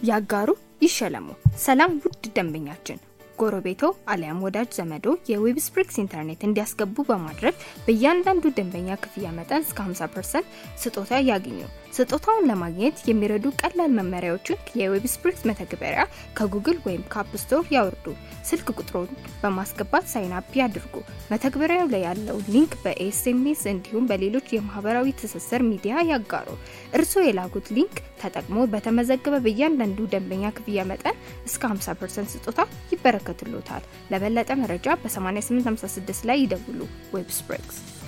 ያጋሩ፣ ይሸለሙ። ሰላም ውድ ደንበኛችን ጎረቤቶ አሊያም ወዳጅ ዘመዶ የዌብስፕሪክስ ኢንተርኔት እንዲያስገቡ በማድረግ በእያንዳንዱ ደንበኛ ክፍያ መጠን እስከ 50% ስጦታ ያግኙ። ስጦታውን ለማግኘት የሚረዱ ቀላል መመሪያዎችን የዌብስፕሪክስ መተግበሪያ ከጉግል ወይም ከአፕ ስቶር ያወርዱ። ስልክ ቁጥሮን በማስገባት ሳይን አፕ ያድርጉ። መተግበሪያው ላይ ያለው ሊንክ በኤስኤምኤስ እንዲሁም በሌሎች የማህበራዊ ትስስር ሚዲያ ያጋሩ። እርስዎ የላኩት ሊንክ ተጠቅሞ በተመዘገበ በእያንዳንዱ ደንበኛ ክፍያ መጠን እስከ 50% ስጦታ ይበረከትሎታል። ለበለጠ መረጃ በ8856 ላይ ይደውሉ። ዌብስፕሪክስ